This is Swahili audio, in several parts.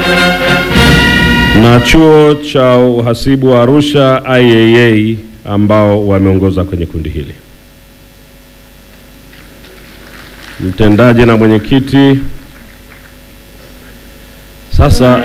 na chuo cha uhasibu wa Arusha IAA ambao wameongoza kwenye kundi hili. Mtendaji na mwenyekiti sasa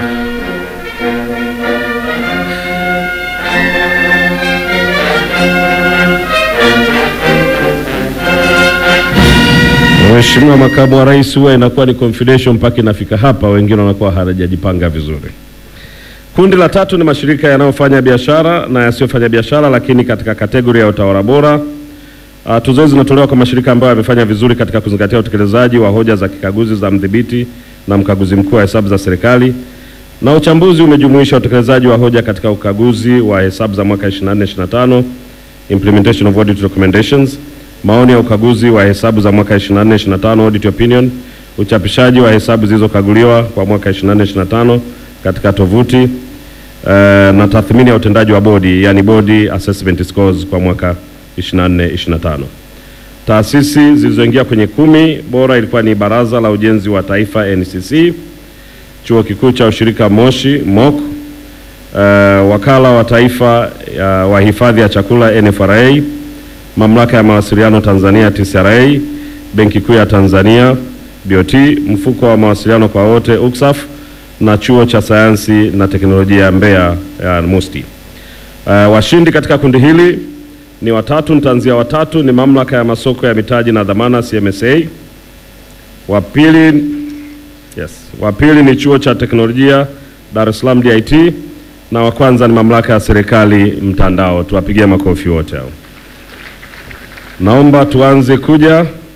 Mheshimiwa Makamu wa Rais, huwa inakuwa ni confidential mpaka inafika hapa, wengine wanakuwa hawajajipanga vizuri. Kundi la tatu ni mashirika yanayofanya biashara na yasiyofanya biashara, lakini katika kategori ya utawala bora. Uh, tuzo hizi zinatolewa kwa mashirika ambayo yamefanya vizuri katika kuzingatia utekelezaji wa hoja za kikaguzi za mdhibiti na mkaguzi mkuu wa hesabu za serikali, na uchambuzi umejumuisha utekelezaji wa hoja katika ukaguzi wa hesabu za mwaka 24 25, implementation of audit recommendations, maoni ya ukaguzi wa hesabu za mwaka 24 25, audit opinion, uchapishaji wa hesabu zilizokaguliwa kwa mwaka 24 25 katika tovuti uh, na tathmini ya utendaji wa bodi yani body assessment scores kwa mwaka 24 25. Taasisi zilizoingia kwenye kumi bora ilikuwa ni Baraza la Ujenzi wa Taifa NCC, Chuo Kikuu cha Ushirika Moshi MOC, uh, Wakala wa Taifa uh, wa Hifadhi ya Chakula NFRA, Mamlaka ya Mawasiliano Tanzania TCRA, Benki Kuu ya Tanzania BOT, Mfuko wa Mawasiliano kwa Wote UCSAF na Chuo cha Sayansi na Teknolojia Mbeya ya MUST. Uh, washindi katika kundi hili ni watatu, nitaanzia watatu. Ni Mamlaka ya Masoko ya Mitaji na Dhamana CMSA. Wa pili yes, wa pili ni Chuo cha Teknolojia Dar es Salaam DIT, na wa kwanza ni Mamlaka ya Serikali Mtandao. Tuwapigie makofi wote hao. Naomba tuanze kuja